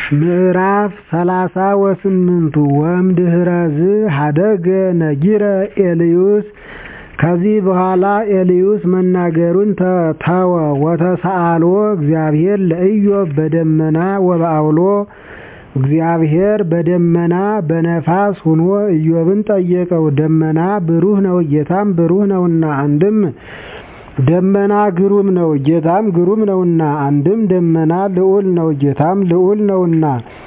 ምዕራፍ ሰላሳ ወስምንቱ ወእምድኅረዝ ኀደገ ነጊረ ኤልዩስ ከዚህ በኋላ ኤልዩስ መናገሩን ተወ ወተሰአሎ እግዚአብሔር ለኢዮብ በደመና ወበዐውሎ እግዚአብሔር በደመና በነፋስ ሆኖ ኢዮብን ጠየቀው ደመና ብሩህ ነው ጌታም ብሩህ ነውና አንድም ደመና ግሩም ነው ጌታም ግሩም ነውና አንድም ደመና ልዑል ነው ጌታም ልዑል ነውና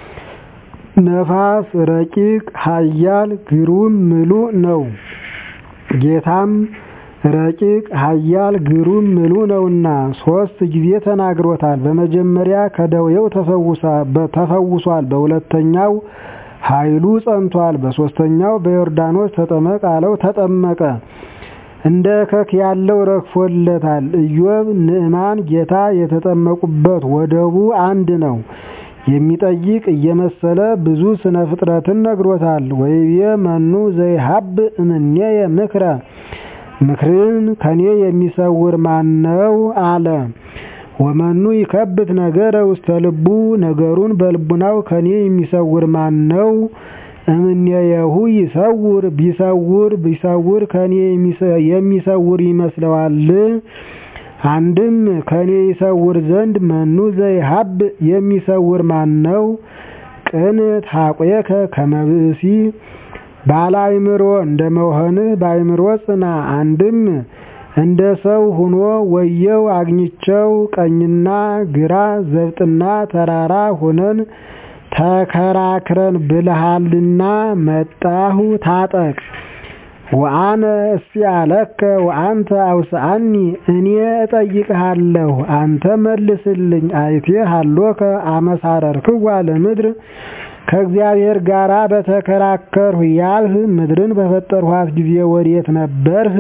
ነፋስ ረቂቅ ኃያል ግሩም ምሉእ ነው ጌታም ረቂቅ ኃያል ግሩም ምሉእ ነውና ሦስት ጊዜ ተናግሮታል በመጀመሪያ ከደዌው ተፈውሷል በሁለተኛው ኃይሉ ጸንቷል በሦስተኛው በዮርዳኖስ ተጠመቅ አለው ተጠመቀ እንደ እከክ ያለው ረግፎለታል ኢዮብ ንዕማን ጌታ የተጠመቁበት ወደቡ አንድ ነው የሚጠይቅ እየመሰለ ብዙ ስነ ፍጥረትን ነግሮታል ወይቤ መኑ ዘይሀብ እምኔየ ምክረ ምክርን ከኔ የሚሰውር ማነው አለ ወመኑ ይከብት ነገረ ውስተ ልቡ ነገሩን በልቡናው ከኔ የሚሰውር ማነው እምኔየሁ ይሰውር ቢሰውር ቢሰውር ከኔ የሚሰውር ይመስለዋል አንድም ከኔ ይሰውር ዘንድ መኑ ዘይሀብ የሚሰውር ማነው ቅንት ሀቆከ ከመብእሲ ባለ አእምሮ እንደመሆንህ በአእምሮ ጽና አንድም እንደ ሰው ሁኖ ወየው አግኝቸው ቀኝና ግራ ዘብጥና ተራራ ሆነን ተከራክረን ብልሃልና መጣሁ ታጠቅ ወአነ እስአለከ ወአንተ አውስአኒ እኔ እጠይቅሃለሁ አንተ መልስልኝ አይቴ ሀሎከ አመሳረርክዋ ለምድር ከእግዚአብሔር ጋር በተከራከርሁ ያልህ ምድርን በፈጠርኋት ጊዜ ወዴት ነበርህ?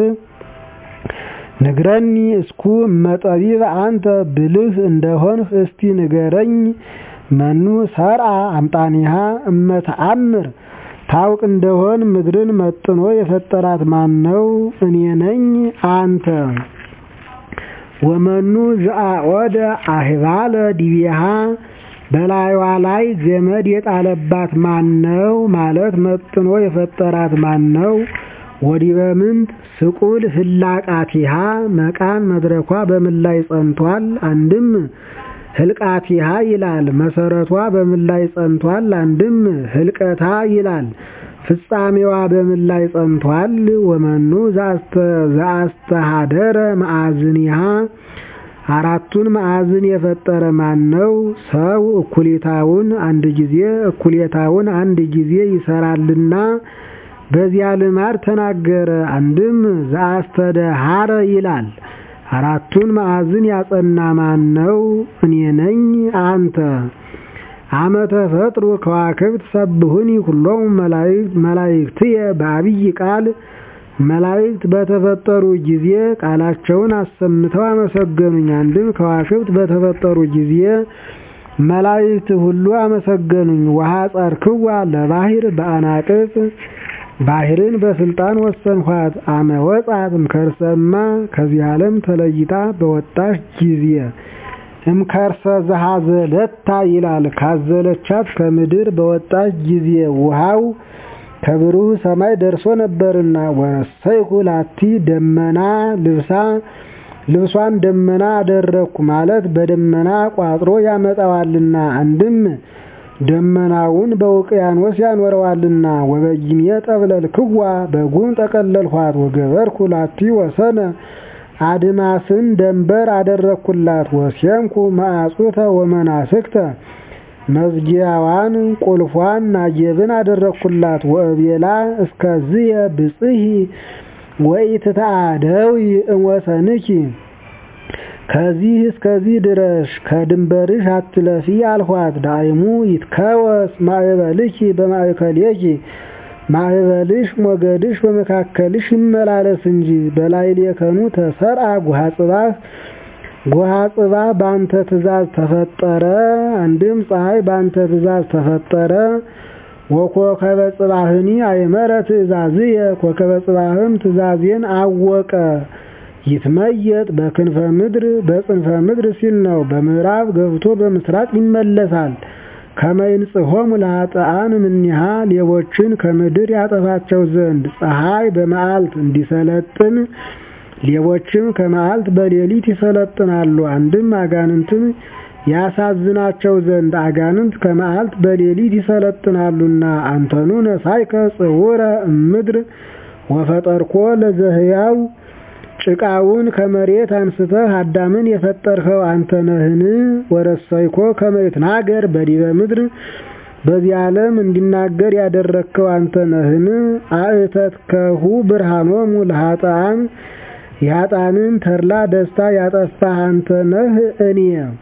ንግረኒ እስኩ እመጠቢብ አንተ ብልህ እንደሆንህ እስቲ ንገረኝ። መኑ ሰርአ አምጣኒሃ እመተአምር ታውቅ እንደሆን ምድርን መጥኖ የፈጠራት ማን ነው? እኔ ነኝ አንተ። ወመኑ ዘአወደ አህባለ ዲቤሃ በላይዋ ላይ ገመድ የጣለባት ማን ነው? ማለት መጥኖ የፈጠራት ማን ነው? ወዲበ ምንት ስቁል ህላቃቲሃ መቃን መድረኳ በምን ላይ ጸንቷል? አንድም ህልቃቲሃ ይላል መሰረቷ በምን ላይ ጸንቷል? አንድም ህልቀታ ይላል ፍጻሜዋ በምን ላይ ጸንቷል? ወመኑ ዘአስተሃደረ መዓዝኒሃ አራቱን ማዕዝን የፈጠረ ማን ነው? ሰው እኩሌታውን አንድ ጊዜ እኩሌታውን አንድ ጊዜ ይሰራልና በዚያ ልማድ ተናገረ። አንድም ዘአስተደሃረ ይላል አራቱን ማዕዝን ያጸና ማን ነው? እኔ ነኝ አንተ። አመ ተፈጥሩ ከዋክብት ሰብሁኒ ሁሎሙ መላእክትየ በአብይ ቃል መላእክት በተፈጠሩ ጊዜ ቃላቸውን አሰምተው አመሰገኑኝ። አንድም ከዋክብት በተፈጠሩ ጊዜ መላእክት ሁሉ አመሰገኑኝ። ውሃ ጸርክዋ ለባህር በአናቅጽ ባህርን በስልጣን ወሰንኋት። አመ ወጻት እምከርሰማ ከዚህ ዓለም ተለይታ በወጣች ጊዜ እምከርሰ ዘሃዘለታ ይላል ካዘለቻት ከምድር በወጣች ጊዜ ውሃው ከብሩህ ሰማይ ደርሶ ነበርና ወረሰይኩ ላቲ ደመና ልብሳ ልብሷን ደመና አደረግኩ ማለት በደመና ቋጥሮ ያመጣዋልና አንድም ደመናውን በውቅያኖስ ያኖረዋልና ወበጊሜ ጠብለልክዋ በጉም ጠቀለልኋት ወገበርኩ ላቲ ወሰነ አድማስን ደንበር አደረግኩላት ወሴምኩ ማዕጹተ ወመናስክተ መዝጊያዋን ቁልፏን ናጌብን አደረግኩላት ወእቤላ እስከዝየ ብጽሂ ወኢትተአደዊ እምወሰንኪ ከዚህ እስከዚህ ድረሽ ከድንበርሽ አትለፊ አልኋት። ዳይሙ ይትከወስ ማዕበልኪ በማእከሌኪ ማዕበልሽ ሞገድሽ በመካከልሽ ይመላለስ እንጂ በላዕሌከኑ ተሰርአ ጉሃ ጽባህ ጉሃ ጽባህ በአንተ ትእዛዝ ተፈጠረ። አንድም ፀሐይ በአንተ ትእዛዝ ተፈጠረ። ወኮከበ ጽባህኒ አይመረ ትእዛዝየ ኮከበ ጽባህም ትእዛዜን አወቀ። ይትመየጥ በክንፈ ምድር በጽንፈ ምድር ሲል ነው። በምዕራብ ገብቶ በምስራቅ ይመለሳል። ከመይንጽሖሙ ለኃጥኣን እምኔሃ ሌቦችን ከምድር ያጠፋቸው ዘንድ ፀሐይ በመዓልት እንዲሰለጥን ሌቦችም ከመዓልት በሌሊት ይሰለጥናሉ። አንድም አጋንንትን ያሳዝናቸው ዘንድ አጋንንት ከመዓልት በሌሊት ይሰለጥናሉና አንተኑ ነሳይከ ጽውረ እምድር ወፈጠርኮ ለዘህያው ጭቃውን ከመሬት አንስተህ አዳምን የፈጠርኸው አንተ ነህን? ወረሰይኮ ከመ ይትናገር በዲበ ምድር በዚህ ዓለም እንዲናገር ያደረግከው አንተ ነህን? አእተትከሁ ብርሃኖሙ ለኃጥኣን የኃጥኣንን ተድላ ደስታ ያጠፋህ አንተ ነህ እኔ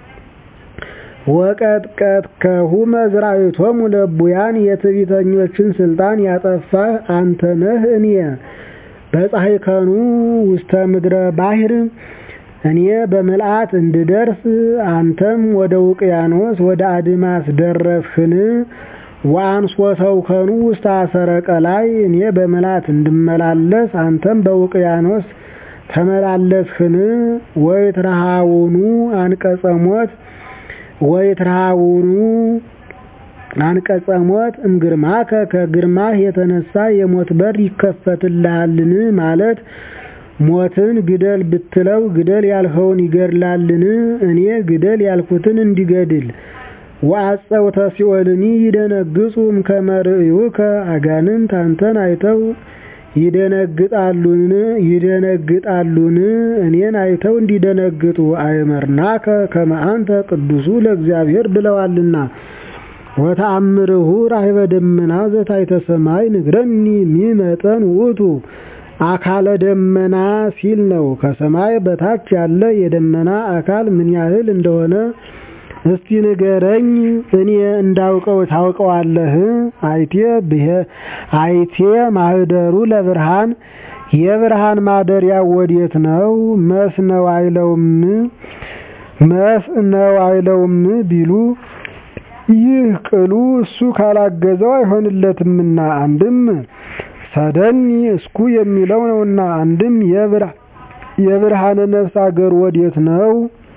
ወቀጥቀጥከሁ መዝራዕቶሙ ለእቡያን የትዕቢተኞችን ስልጣን ያጠፋህ አንተ ነህ እኔ በፀሐይከኑ ውስተ ምድረ ባሕር እኔ በምልአት እንድደርስ አንተም ወደ ውቅያኖስ ወደ አድማስ ደረስህን? ወአንሶተውከኑ ውስተ አሰረ ቀላይ እኔ በምልአት እንድመላለስ አንተም በውቅያኖስ ተመላለስህን? ወይትረሃውኑ አንቀጸ ሞት ወይትረሃውኑ አንቀጸ ሞት እምግርማከ ከግርማህ የተነሳ የሞት በር ይከፈትልሃልን? ማለት ሞትን ግደል ብትለው ግደል ያልኸውን ይገድላልን? እኔ ግደል ያልኩትን እንዲገድል ወአጸውተ ሲኦልኒ ይደነግጹ እምከመ ርእዩከ አጋንንት አንተን አይተው ይደነግጣሉን ይደነግጣሉን እኔን አይተው እንዲደነግጡ አእመርናከ ከመ አንተ ቅዱሱ ለእግዚአብሔር ብለዋልና ወተአምርሁ ራህበ ደመና ዘታሕተ ሰማይ ንግረኒ ሚመጠን ውእቱ አካለ ደመና ሲል ነው። ከሰማይ በታች ያለ የደመና አካል ምን ያህል እንደሆነ እስቲ ንገረኝ፣ እኔ እንዳውቀው ታውቀዋለህ? አይቴ አይቴ ማህደሩ ለብርሃን የብርሃን ማደሪያ ወዴት ነው? መስ ነው አይለውም መስ ነው አይለውም ቢሉ ይህ ቅሉ እሱ ካላገዘው አይሆንለትምና አንድም ሰደኒ እስኩ የሚለው ነውና አንድም የብርሃነ ነፍስ አገር ወዴት ነው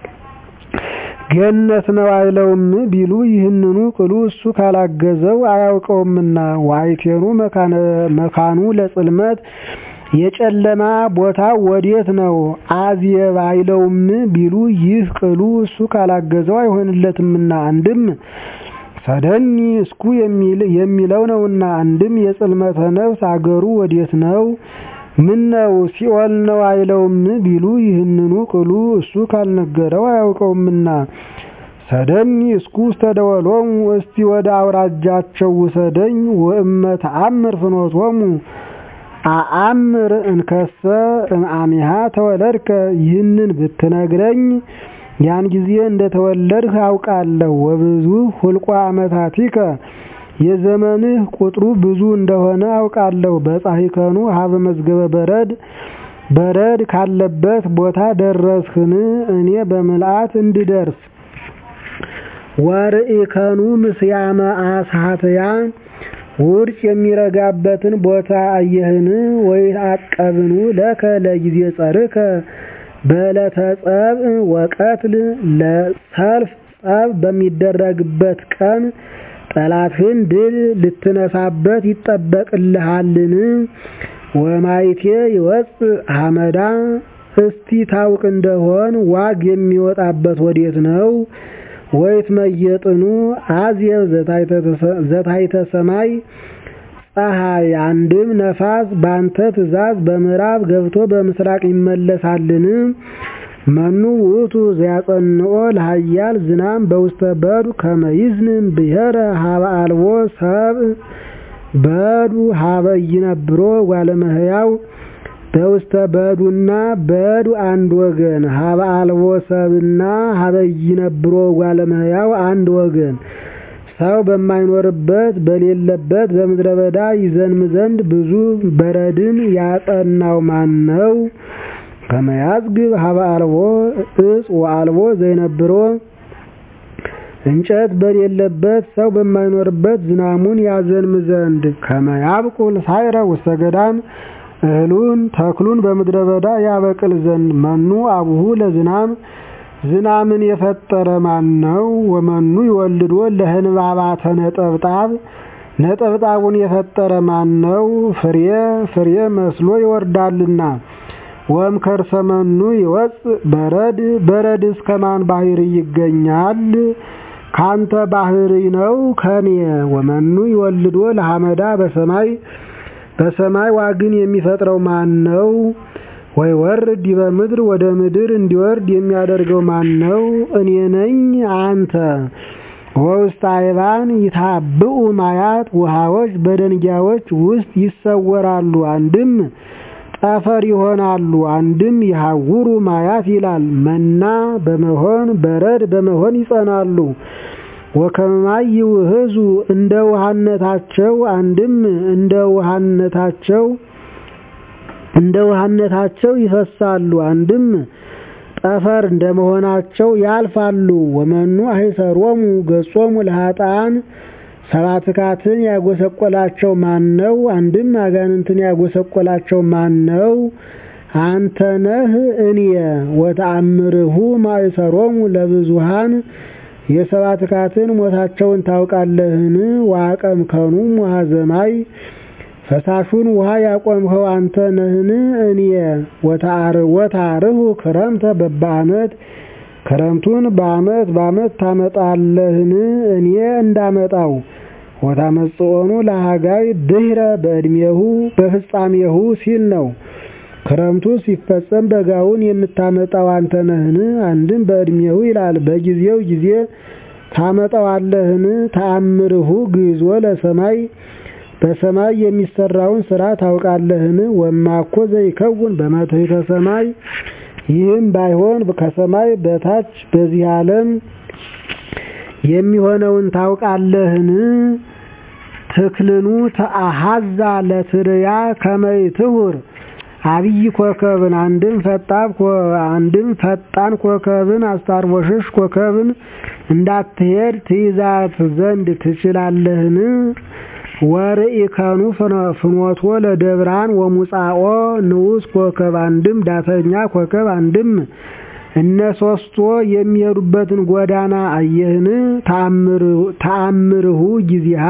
ገነት ነው አይለውም ቢሉ ይህንኑ ቅሉ እሱ ካላገዘው አያውቀውምና ዋይቴኑ መካኑ ለጽልመት የጨለማ ቦታ ወዴት ነው አዝየብ አይለውም ቢሉ ይህ ቅሉ እሱ ካላገዘው አይሆንለትምና አንድም ሰደኒ እስኩ የሚለው ነውና አንድም የጽልመተ ነፍስ አገሩ ወዴት ነው ምን ነው ሲኦል ነው አይለውም ቢሉ ይህንኑ ቅሉ እሱ ካልነገረው አያውቀውምና ሰደኒ እስኩ ውስተ ደወሎሙ እስቲ ወደ አውራጃቸው ውሰደኝ ወእመ ተአምር ፍኖቶሙ አአምር እንከሰ እምአሚሃ ተወለድከ ይህንን ብትነግረኝ ያን ጊዜ እንደተወለድህ አውቃለሁ ወብዙ ሁልቋ ዓመታቲከ የዘመንህ ቁጥሩ ብዙ እንደሆነ አውቃለሁ በጻሂከኑ ሀበ መዝገበ በረድ በረድ ካለበት ቦታ ደረስህን እኔ በምልአት እንድደርስ ወርኢከኑ ምስያመ አስሃትያ ውርጭ የሚረጋበትን ቦታ አየህን ወይ አቀብኑ ለከ ለጊዜ ጸርከ በዕለተ ጸብ ወቀትል ለሰልፍ ጸብ በሚደረግበት ቀን ጠላትህን ድል ልትነሳበት ይጠበቅልሃልን? ወማይቴ ይወፅ ሐመዳ እስቲ ታውቅ እንደሆን ዋግ የሚወጣበት ወዴት ነው? ወይት መየጥኑ አዝየብ ዘታሕተ ሰማይ ፀሐይ አንድም ነፋስ ባንተ ትእዛዝ በምዕራብ ገብቶ በምስራቅ ይመለሳልን? መኑ ውእቱ ዘያጸንኦ ለኃያል ዝናም በውስተ በዱ ከመ ይዝንም ብሔረ ሀበ አልቦ ሰብእ በዱ ሀበ ይነብሮ ጓለመህያው በውስተ በዱና በዱ አንድ ወገን ሀበ አልቦ ሰብእና ሀበ ይነብሮ ጓለመህያው አንድ ወገን ሰው በማይኖርበት በሌለበት በምድረ በዳ ይዘንም ዘንድ ብዙ በረድን ያጸናው ማን ነው? ከመያዝግብ ሀበ አልቦ እጽ ወአልቦ ዘይነብሮ እንጨት በሌለበት ሰው በማይኖርበት ዝናሙን ያዘንም ዘንድ ከመያብቁል ሳይረ ውስተ ገዳም እህሉን ተክሉን በምድረ በዳ ያበቅል ዘንድ መኑ አቡሁ ለዝናም ዝናምን የፈጠረ ማን ነው? ወመኑ ይወልዶ ለህንባባተ ነጠብጣብ ነጠብጣቡን የፈጠረ ማን ነው? ፍሬ ፍሬ መስሎ ይወርዳልና። ወም ከርሰመኑ ይወፅእ በረድ በረድ እስከ ማን ባህሪ ይገኛል? ካንተ ባህሪ ነው ከኔ። ወመኑ ይወልዶ ለሐመዳ በሰማይ በሰማይ ዋግን የሚፈጥረው ማን ነው? ወይ ወርድ ዲበ ምድር ወደ ምድር እንዲወርድ የሚያደርገው ማን ነው? እኔ ነኝ አንተ። ወውስተ አይባን ይታብኡ ማያት ውሃዎች በደንጊያዎች ውስጥ ይሰወራሉ። አንድም ጠፈር ይሆናሉ፣ አንድም ይሐውሩ ማያት ይላል። መና በመሆን በረድ በመሆን ይጸናሉ። ወከመማይ ይውህዙ እንደ ውሃነታቸው አንድም እንደ ውሃነታቸው እንደ ውሃነታቸው ይፈሳሉ። አንድም ጠፈር እንደመሆናቸው ያልፋሉ። ወመኑ አይሰሮሙ ገጾሙ ለኃጥአን ሰባትካትን ያጎሰቆላቸው ማን ነው? አንድም አጋንንትን ያጎሰቆላቸው ማን ነው? አንተ ነህ እኔ። ወተአምርሁ ማእሰሮሙ ለብዙሃን የሰባትካትን ሞታቸውን ታውቃለህን? ዋቀምከኑ ውሃ ዘማይ ፈሳሹን ውሃ ያቆምኸው አንተ ነህን? እኔ ወታርሁ ክረምተ በበዓመት ክረምቱን በዓመት በዓመት ታመጣለህን? እኔ እንዳመጣው ወታመጽኦኑ ለሃጋይ ድህረ በዕድሜሁ በፍጻሜሁ ሲል ነው። ክረምቱ ሲፈጸም በጋውን የምታመጣው አንተ ነህን? አንድም በዕድሜሁ ይላል። በጊዜው ጊዜ ታመጣዋለህን? ተአምርሁ ግዞ ለሰማይ በሰማይ የሚሰራውን ስራ ታውቃለህን? ወማኮ ዘይከውን በመትሕተ ሰማይ ይህም ባይሆን ከሰማይ በታች በዚህ ዓለም የሚሆነውን ታውቃለህን? ትክልኑ ተአሃዛ ለትርያ ከመይትሁር አብይ ኮከብን አንድም ፈጣን አንድም ፈጣን ኮከብን አስታርቦሽሽ ኮከብን እንዳትሄድ ትይዛት ዘንድ ትችላለህን? ወርኢከኑ ፍኖቶ ለደብራን ወሙጻኦ ንዑስ ኮከብ አንድም ዳተኛ ኮከብ አንድም እነ ሶስቶ የሚሄዱበትን ጎዳና አየህን? ተአምርሁ ጊዜሃ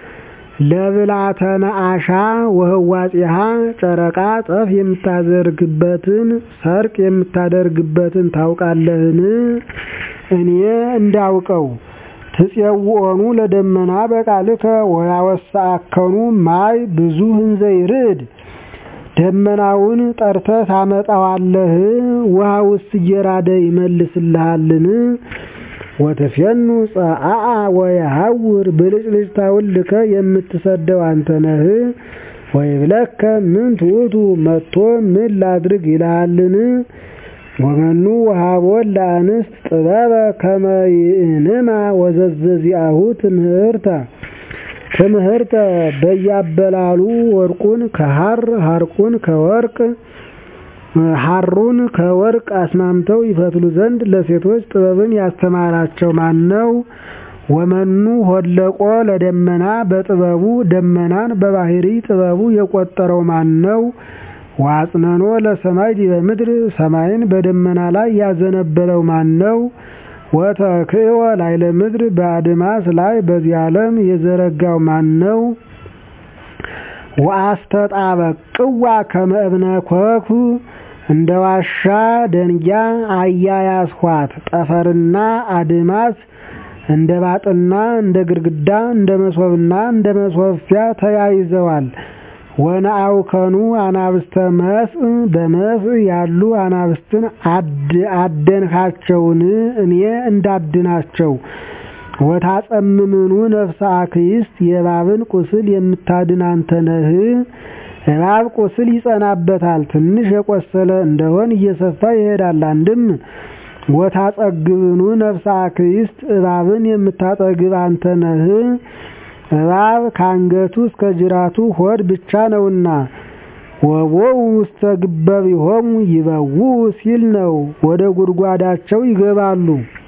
ለብላተነ አሻ ወህዋጼሃ ጨረቃ ጠፍ የምታደርግበትን ሰርቅ የምታደርግበትን ታውቃለህን? እኔ እንዳውቀው ትፄውኦኑ ለደመና በቃልከ ወያወሳአከኑ ማይ ብዙ እንዘ ይርድ ደመናውን ጠርተህ ታመጣዋለህ፣ ውሃ ውስጥ እየራደ ይመልስልሃልን? ወትፌኑ ጸአአ ወየሐውር ብልጭልጭታውን ልከ የምትሰደው አንተ ነህ። ወይብለከ ምን ትዑቱ መጥቶ ምን ላድርግ ይልሃልን? ወመኑ ወሃቦን ለአንስት ጥበበ ከመ ይእንማ ወዘዘዚአሁ ትምህርተ ትምህርተ በያበላሉ ወርቁን ከሐር ሐርቁን ከወርቅ ሐሩን ከወርቅ አስማምተው ይፈትሉ ዘንድ ለሴቶች ጥበብን ያስተማራቸው ማን ነው? ወመኑ ሆለቆ ለደመና በጥበቡ ደመናን በባህሪ ጥበቡ የቆጠረው ማን ነው? ዋጽነኖ ለሰማይ ዲበ ምድር ሰማይን በደመና ላይ ያዘነበለው ማን ነው? ወተክእወ ላዕለ ምድር በአድማስ ላይ በዚህ ዓለም የዘረጋው ማን ነው? ወአስተጣበቅዋ ከመ እብነ ኮኩ እንደ ዋሻ ደንጊያ አያያዝኋት ጠፈርና አድማስ እንደ ባጥና እንደ ግድግዳ እንደ መሶብና እንደ መሶፊያ ተያይዘዋል። ወነአውከኑ አናብስተ መስእ በመስእ ያሉ አናብስትን አደንካቸውን እኔ እንዳድናቸው። ወታጸምምኑ ነፍሰ አክይስት የእባብን ቁስል የምታድን አንተ ነህ። እባብ ቁስል ይጸናበታል፣ ትንሽ የቆሰለ እንደሆን እየሰፋ ይሄዳል። አንድም ወታጸግብኑ ነፍሰ አክይስት እባብን የምታጠግብ አንተ ነህ። እባብ ከአንገቱ እስከ ጅራቱ ሆድ ብቻ ነውና ወቦው ውስተ ግበቢሆሙ ይበውኡ ሲል ነው። ወደ ጉድጓዳቸው ይገባሉ።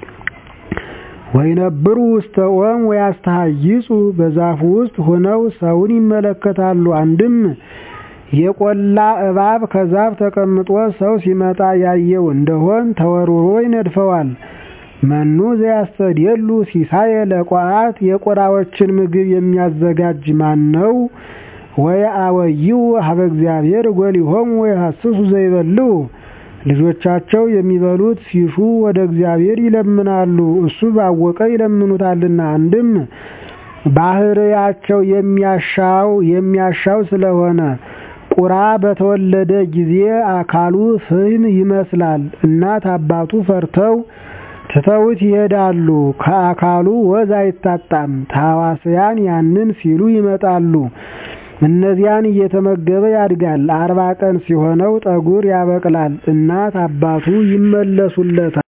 ወይነብሩ ውስተ ኦም ወያስተሃይጹ በዛፉ ውስጥ ሆነው ሰውን ይመለከታሉ። አንድም የቆላ እባብ ከዛፍ ተቀምጦ ሰው ሲመጣ ያየው እንደሆን ተወርውሮ ይነድፈዋል። መኑ ዘያስተድየሉ ሲሳየ ለቋዓት የቆራዎችን ምግብ የሚያዘጋጅ ማን ነው? ወየአወይው ሀበ እግዚአብሔር ጎሊሆሙ ወየሐስሱ ዘይበልዑ ልጆቻቸው የሚበሉት ሲሹ ወደ እግዚአብሔር ይለምናሉ፣ እሱ ባወቀ ይለምኑታልና። አንድም ባህርያቸው የሚያሻው የሚያሻው ስለሆነ ቁራ በተወለደ ጊዜ አካሉ ፍህም ይመስላል። እናት አባቱ ፈርተው ትተውት ይሄዳሉ። ከአካሉ ወዝ አይታጣም። ታዋስያን ያንን ሲሉ ይመጣሉ። እነዚያን እየተመገበ ያድጋል። አርባ ቀን ሲሆነው ጠጉር ያበቅላል። እናት አባቱ ይመለሱለታል።